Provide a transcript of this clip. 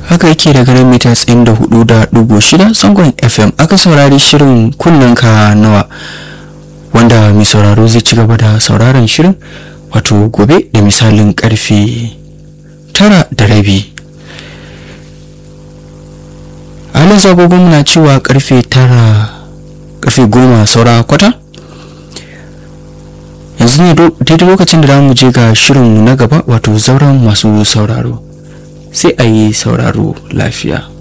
haka yake daga nan mita tsayin da hudu da dubu shida zangon fm aka saurari shirin ka nawa wanda mai sauraro zai ci gaba da sauraron shirin wato gobe da misalin karfe tara da rabi halin zagogon muna cewa karfe tara karfe goma saura kwata yanzu ne daidai lokacin da za mu je ga shirin na gaba wato zauren masu sauraro sai a yi sauraro lafiya